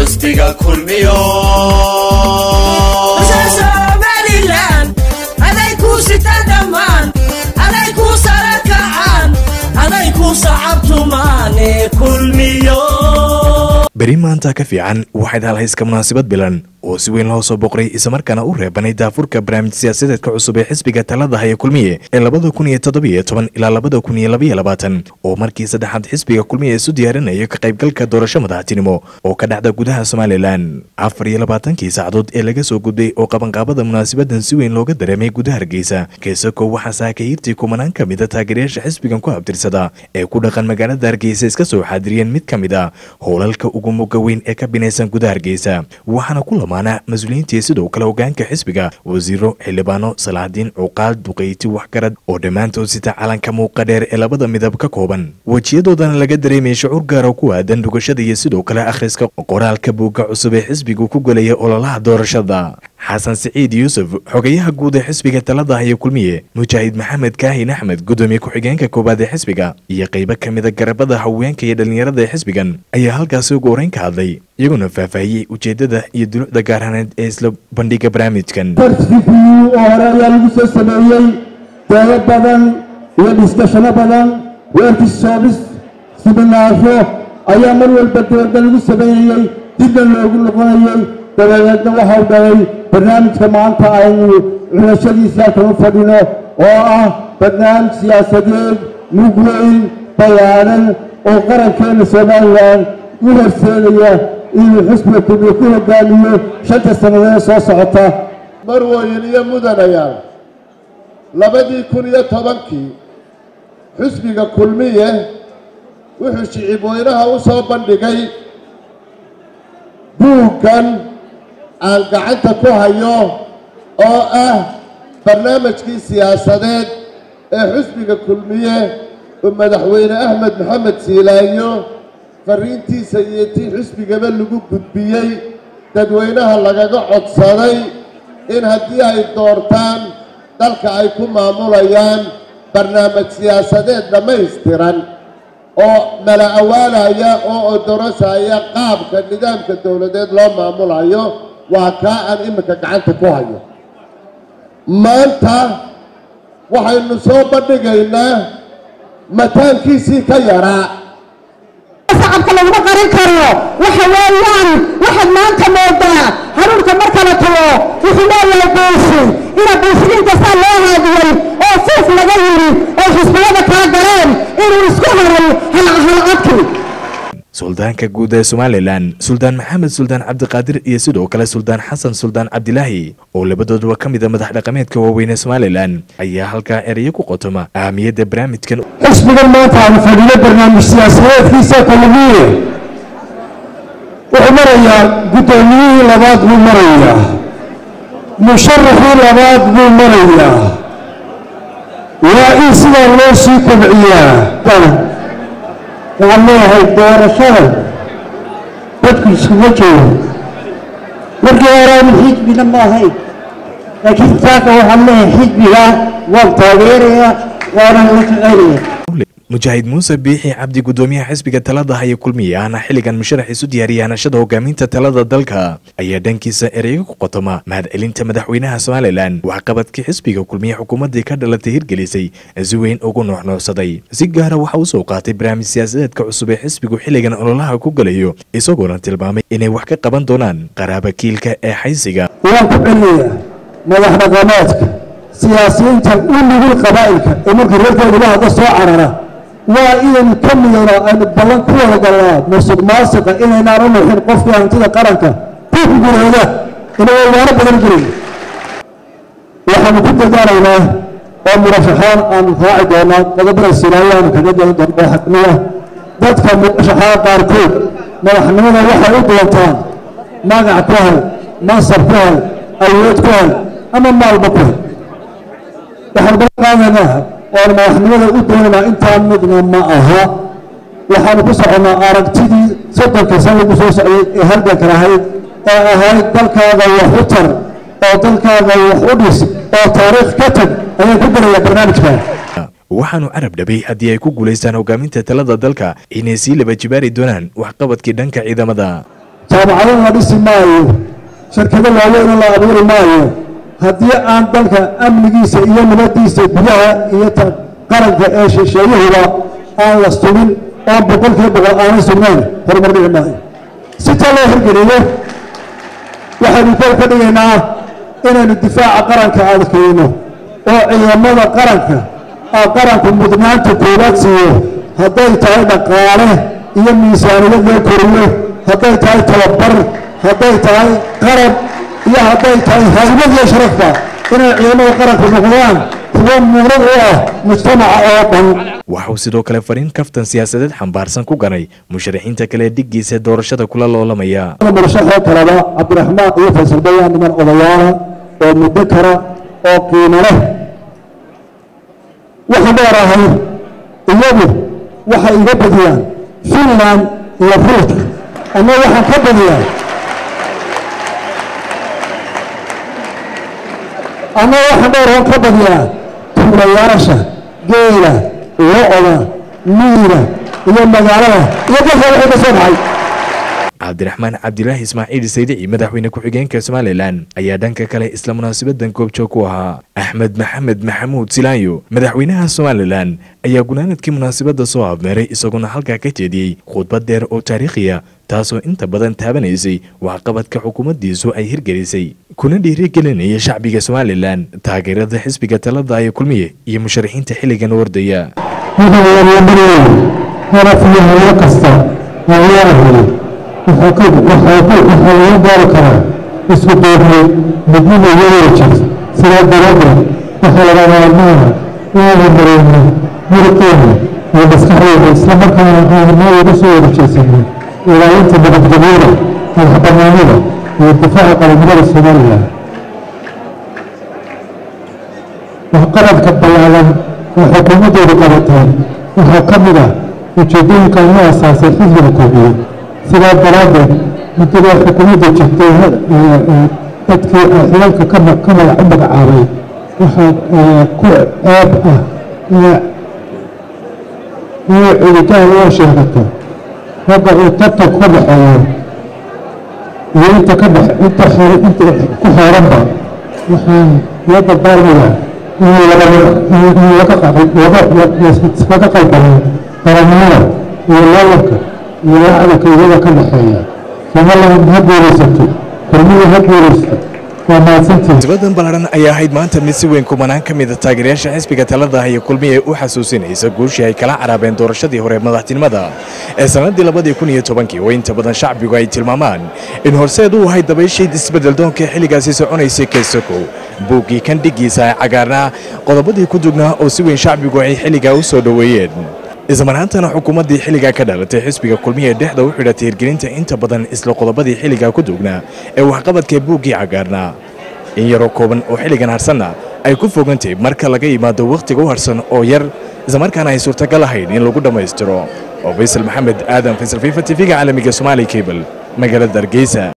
xusbiga kulmiyo somalilan aday kuu sita dhammaan aday kuu sara kacaan aday kuu sacabtumaane kulmiyo beri maanta ka fiican waxayd halhayska munaasabad bilan oo si weyn loo soo boqray islamarkaana u reebanay daafurka barnaamij siyaasadeedka cusub ee xisbiga talada haya kulmiye ee labada kun iyo toddobiyo toban ilaa labada kun iyo labaiyo labaatan oo markii saddexaad xisbiga kulmiye isu diyaarinayo ka qaybgalka doorasho madaxtinimo oo ka dhacda gudaha somalilan afar iyo labaatankii saacadood ee laga soo gudbay oo qabanqaabada munaasabadan si weyn looga dareemay gudaha hargeysa keesako waxaa saakahiirtii kumanaan ka mida taageerayaasha xisbigan ku abtirsada ee ku dhaqan magaalada hargeysa iska soo xaadiriyeen mid ka mid a howlalka ugu muga weyn ee ka binaysan gudaha hargeysa waxaana ku lamaana mas-uuliyiintii sidoo kale hogaanka xisbiga wasiiro xildhibaano salaadiin cuqaal duqeyti waxgarad oo dhammaantood sita calanka muuqa dheer ee labada midab ka kooban wejiyadoodana laga dareemaya shucuur gaara ku aadan dhugashada iyo sidoo kale akhriska qoraalka buugga cusub ee xisbigu ku gelaya ololaha doorashada xasan siciid yuusuf xogayaha guud ee xisbiga talada haya kulmiye mujaahid maxamed kaahin axmed gudoomiye ku-xigeenka koowaad ee xisbiga iyo qaybo ka mida garabada haweenka iyo dhallinyarada ee xisbigan ayaa halkaasi ugu horeyn ka hadlay iyaguna faahfaahiyey ujeedada iyo dulucda gaarhaneed ee isla bandhiga barnaamijkan rcpu oo hore ayaa lagu soo sameeyey doodo badan iyo dhiskashano badan weerkisoobis siminaasho ayaa mar walba dooda lagu sameynayey dibna loogu noqonayey dabadeedna waxau dhalay barnaamijka maanta aynu xulashadiisa halkan u fadhino oo ah barnaamij siyaasadeed mug weyn bayaanan oo qarankeena somalilan u horseedaya inuu xusbiga kulmiye ku hogaamiyo shanta sannadood soo socota marwooyin iyo mudanayaal labadii kun iyo tobankii xusbiga kulmiye wuxuu shicib weynaha u soo bandhigay buuggan aan gacanta ku hayo oo ah barnaamijkii siyaasadeed ee xusbiga kulmiye oo madaxweyne axmed maxamed siilaayo farriintiisa iyo tii xusbigaba lagu gudbiyey dadweynaha lagaga codsaday in haddii ay doortaan dalka ay ku maamulayaan barnaamij siyaasadeed dhammaystiran oo mala awaalaya oo odorosaya qaabka nidaamka dowladeed loo maamulayo waa kaa aan iminka gacanta ku hayo maanta waxaynu soo bandhigaynaa mataankiisii ka yaraa shacabka laguma qarin karo waxa weeyaan waxaad maanta moodaa haruurka marka la tago wuxuu leeyahay buushi ina buushidinta saa loo haadiyey oo fuuf laga yiri oo xisbiyada kala galeen inuu isku haray halcadki suldaanka guud ee somalilan suldaan maxamed suldaan cabdiqaadir iyo sidoo kale suldaan xasan suldaan cabdilaahi oo labadooduba ka mida madax dhaqameedka waaweyn ee somalilan ayaa halkaa erayo ku qotoma ahamiyadda barnaamijkan xisbigan maanta aanu fadhiyo barnaamij siyaasadeedkiisa kulmiye wuxuu marayaa guddoomiyihii labaad buu marayaa musharaxii labaad buu marayaa waa in sidaa loo sii kobciyaa waxaan leeyahay doorashada dadku iskuma joogo markii horeanu xisbina ma ahayn laakiin saaka waxaan leeyahay xisbiga waan taageerayaa waanan la shaqaynaya mujaahid muuse biixi cabdi gudoomiyaha xisbiga talada haya kulmiye ahna xilligan musharax isu diyaariyay hanashada hogaaminta talada dalka ayaa dhankiisa ereyga ku qotoma mahadcelinta madaxweynaha somalilan waxqabadkii xisbiga kulmiye xukuumaddii ka dhalatay hirgelisay si weyn ugu nuuxnuuxsaday si gaara waxa uu soo qaatay barnaamij siyaasadeedka cusub ee xisbigu xilligan ololaha ku galayo isagoona tilmaamay inay wax ka qaban doonaan qaraaba kiilka ee xaysiga waan ku celinayaa madax dhaqameedka siyaasiyiinta u nugul qabaa'ilka ee marka reerkooda la hadla soo carara waa inaynu ka midayno aynu ballan ku wada galnaa musuq maasiqa inaynaan u nuuxin qofkii hantida qaranka ku gurooda inagoo waano badan jirin waxaanu ku dadaalaynaa oo murashaxaan aanu raaci doonaa qodobada silaayo aanu kaga dali doona madaxnimada dadka murashaxaa qaarkood madaxnimada waxay u doontaan magac ku hel mansab ku hel awood ku hel ama maalba ku hel waxaanu bala qaadaynaa oon madaxnimada u doonaynaa intaa midna ma aha waxaanu ku soconnaa aragtidii soddonka san lagu soo socday ee halganka lahayd ee ahayd dalkaaga wax u tar oo dalkaaga wax u dhis oo taariikh ka tag ayaan ku gelayaa barnaamijkan waxaanu carab dhabay haddii ay ku guulaystaan hogaaminta talada dalka inay sii laba jibaari doonaan waxqabadkii dhanka ciidamada jaamacadana la dhisi maayo shirkado waaweyna la abuuri maayo haddii aan dalka amnigiisa iyo nabadiisa gudaha iyo ta qaranka ee shisheeyahuba aan la sugin oon boqolkiiba boqol aanay sugnayn horumar dhici maayo si taa loo hirgeliyo waxaynu kor ka dhigaynaa inaynu difaaca qaranka adkayno oo ciidamada qaranka aa qaranku mudnaanta koowaad siiyo hadday tahay dhaqaale iyo miisaaniyad loo koriyo hadday tahay tababar hadday tahay qarab iyo hadday tahay haybad iyo sharafba inay ciidamada qaranku noqdaan kuwo muunad u ah mujtamaca oo dhan waxauu sidoo kale fariin kaftan siyaasadeed xambaarsan ku ganay musharaxiinta kale dhiggiisa doorashada kula loolamaya murashaxoo kaleba cabdiraxmaan iyo faysal bayaan niman odayaala oo muddo kara oo qiimo leh waxaan dheerahay iyagu waxay iga badiyaan finland iyo ruushka ama waxaan ka badiyaa ama waxaan dheerahan ka badiyaa tuulayaasha geela lo-da miira iyo magaalada iyo dalka wixii ka soo baxay cabdiraxmaan cabdilaahi ismaaciil saydici madaxweyne ku-xigeenka somalilan ayaa dhanka kale isla munaasabadan goobjoog ku ahaa axmed maxamed maxamuud silaayo madaxweynaha somalilan ayaa gunaanadkii munaasabadda soo habmeeray isaguna halkaa ka jeediyey khudbad dheer oo taariikhiya taasoo inta badan taabanaysay waxqabadka xukuumaddiisu ay hirgelisay kuna dhiirigelinaya shacbiga somalilan taageerada xisbiga talada ee kulmiye iyo musharaxiinta xilligan wardaya waxaa laga gaari karaa isku duubnay midnida iyadoo jirta sidaa daraaddeed waxaa laga maarmaana inaan horumareyno muruqeena iyo maskaxdeena islamarkaana aanaa uga soo warjeesanay ilaalinta nabadgelyada madaxbanaanida iyo difaaca qaranimada somalilan waxqabadka ballaalan oo xukuumaddeedu qabateen waxaa ka mid ah ujeedooyinka loo asaasay xisbiga koobiye sidaa daraaddeed muddada xukuumadda jirtay dadkii xilalka ka magac u magacaabay waxaa ku ceeb ah inay culitaan oo sheegato ragga uu tartan ka dhaxeeyo iyo inta ka dhex inta inta ku xeeranba waxaan loo dardaarmayaa in laga qalbamo qarannimada iyo loolanka iyo lacdanka iyada ka dhexeeya somaliland ha guulaysato kulmida ha guulaysato waa mahadsantihin munaasabadan ballaaran ayaa ahayd maanta mid si weyn kumanaan ka mida taageerayaasha xisbiga talada iyo kulmiye u xasuusinaysa guushii ay kala caraabeen doorashadii hore madaxtinimada ee sannaddii labadii kun iyo tobankii oo inta badan shacbigu ay tilmaamaan in horseed uu ahay dabayshayd isbeddeldoonka xilligaasi soconaysay keysako buuggii kan dhiggiisa ay cagaarnaa qodobadii ku dugnaa oo si weyn shacbigu ay xilligaa u soo dhoweeyeen ismaraantana xukuumaddii xilligaa ka dhalatay xisbiga kulmiye dhexda u xidhatay hirgelinta inta badan isla qodobadii xilligaa ku dugnaa ee waxqabadka buuggii cagaarnaa in yaroo kooban oo xilligan harsanna ay ku fogantay marka laga yimaado wakhtiga u harsan oo yar islamarkaana ay suurtagal ahayn in lagu dhammaystiro oo faysal maxamed aadan faysal fifa tv-ga caalamiga somaali cable magaalada hargeysa